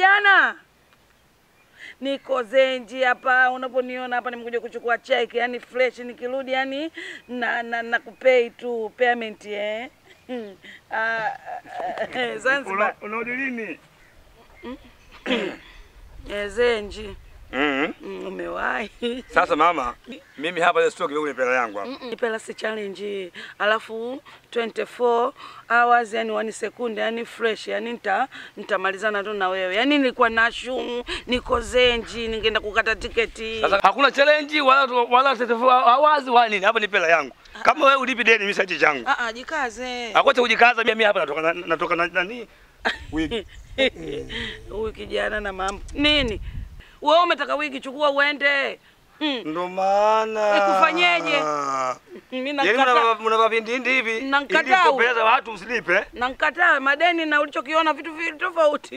kijana, niko zenji hapa, unaponiona hapa nimekuja kuchukua cheki, yani fresh, nikirudi yani na, na, na kupei tu payment eh. Hmm. Ah, eh, Zanzibar Unarudi lini? eh, zenji Mhm. Mm, umewahi Sasa mama, mimi hapa leo sitoki wewe pela yangu hapa. Mm, Nipela si challenge alafu 24 hours yani wani sekunde yani fresh yani nita nitamalizana tu na wewe yani nilikuwa na shumu niko zenji ningeenda kukata tiketi Sasa hakuna challenge wala wala awazi wala nini. Hapa ni pela yangu. Kama wewe ulipi deni mimi sachi changu. ah ah jikaze Akocha kujikaza mimi hapa natoka na- natoka na nani? Wigi. huyu kijana na mambo nini wewe umetaka wigi chukua uende mm. Ndo maana. Nikufanyeje? mimi Yaani nakata mna mna vavindindi hivi. Namkataa Ili huyu. kupeleza watu msilipe. nankataa madeni na ulichokiona vitu viwili tofauti